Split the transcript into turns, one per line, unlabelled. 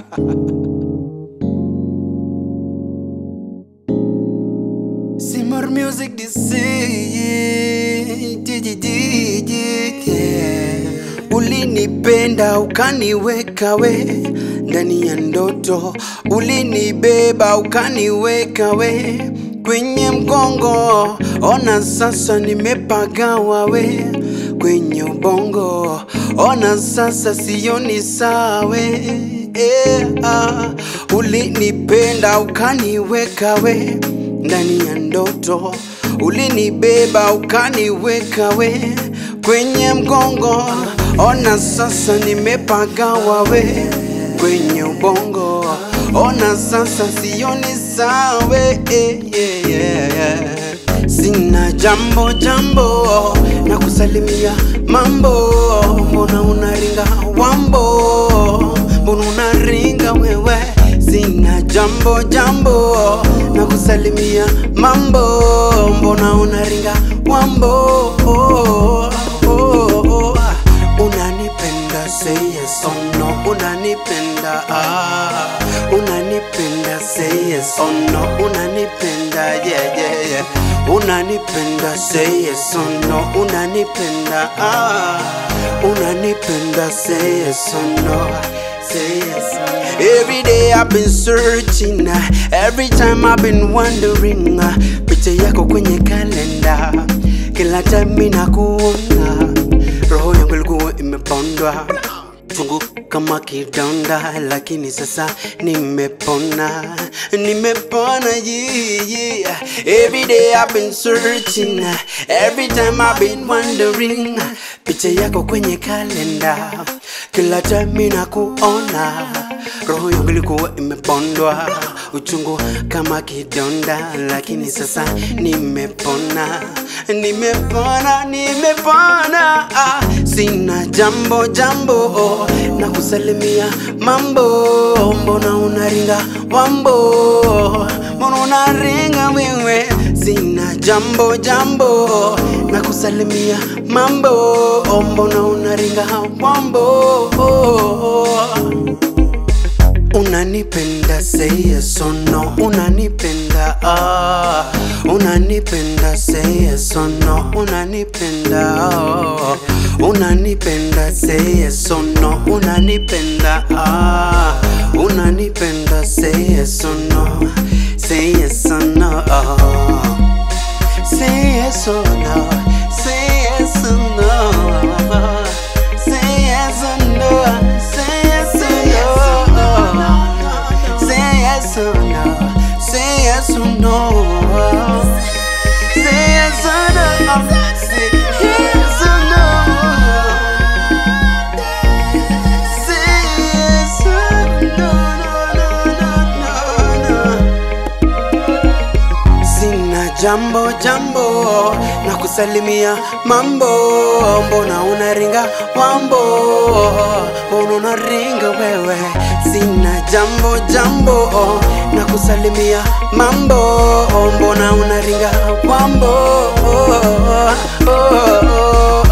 Simmer music DC yeah. Ulinipenda ukaniweka we ndani ya ndoto, ulinibeba ukaniweka we kwenye mgongo. Ona sasa nimepagawa we kwenye ubongo, ona sasa sioni sawe yeah. ah. Ulinipenda ukaniweka we ndani ya ndoto, ulinibeba ukaniweka we kwenye mgongo. Ona sasa nimepagawa we kwenye ubongo, ona sasa sioni sawe eh, yeah, yeah, yeah. Sina jambo jambo na kusalimia mambo, mbona unaringa wambo, mbona unaringa wewe? Sina jambo jambo na kusalimia mambo, mbona unaringa wambo? Oh, oh, oh. Unanipenda say yes or no, unanipenda ah, unanipenda say yes or no, unanipenda yeah yeah yeah, unanipenda say yes or no, unanipenda ah, unanipenda say yes or no, say yes. Every day I've been searching, uh, every time I've been wondering, uh, picha yako kwenye kalenda, kila time mimi nakuona, roho yangu ilikuwa imepondwa chungu kama kidonda, lakini sasa nimepona, nimepona yeah, yeah. Every day I've been searching, every time I've been wondering, picha yako kwenye kalenda, kila time mimi nakuona, roho yangu ilikuwa imepondwa, uchungu kama kidonda, lakini sasa nimepona, nimepona, nimepona. Ah, sina jambo jambo na kusalimia mambo, mbona unaringa wambo, mbona unaringa wewe? Sina jambo jambo na kusalimia mambo, mbona unaringa wambo? Unanipenda say yes or no, unanipenda ah, unanipenda say yes or no, unanipenda oh, unanipenda say yes or no, unanipenda ah, unanipenda say yes or no, say yes or no, oh. say yes or no, say yes or no, say yes or no, say yes or no, say yes or no, say yes or no, say yes or no, say yes or no, say yes or no, no, no, no, no, no. Sina jambo jambo na kusalimia mambo, mbona unaringa wambo, mbona unaringa wewe? Sina jambo jambo na kusalimia mambo, mbona unaringa wambo? Oh, oh, oh, oh.